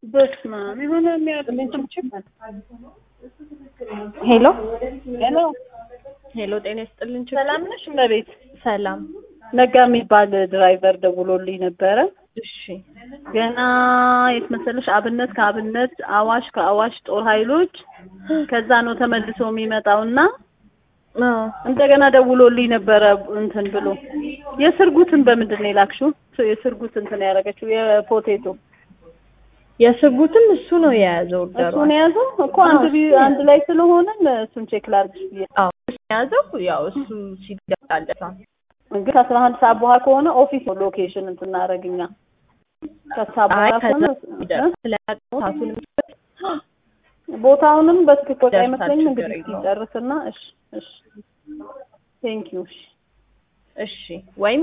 በስመ አብ የሆነ የሚያጥልኝ ሄሎ ሄሎ ሄሎ፣ ጤና ይስጥልን። ችግር ሰላም ነሽ እመቤት? ሰላም። ነጋ የሚባል ድራይቨር ደውሎልኝ ነበረ። እሺ ገና የት መሰለሽ አብነት ከአብነት አዋሽ ከአዋሽ ጦር ኃይሎች ከዛ ነው ተመልሶ የሚመጣው እና አዎ፣ እንደገና ደውሎልኝ ነበረ እንትን ብሎ የስርጉትን በምንድን ነው የላክሽው? የስርጉት እንትን ያደረገችው የፖቴቶ የስጉትም እሱ ነው የያዘው ኦርደሩ። እሱን የያዘው እኮ አንድ ቢ- አንድ ላይ ስለሆነ እሱን ቼክ ላድርግሽ ብዬ አዎ እሱ የያዘው ያው እሱ ሲገባለት እንግዲህ ከአስራ አንድ ሰዓት በኋላ ከሆነ ኦፊስ ነው ሎኬሽን እንትን እናደርግኛ ከሰዓት አይ በኋላ ከዛ ከሆነ እ? ስለያቀው ሰዓቱንም ቦታውንም በትክክል ደርሳችሁ አይመስለኝም። ችግር እንግዲህ የለውም። ሲጨርስና እሺ እሺ ቴንክ ዩ እሺ እሺ ወይም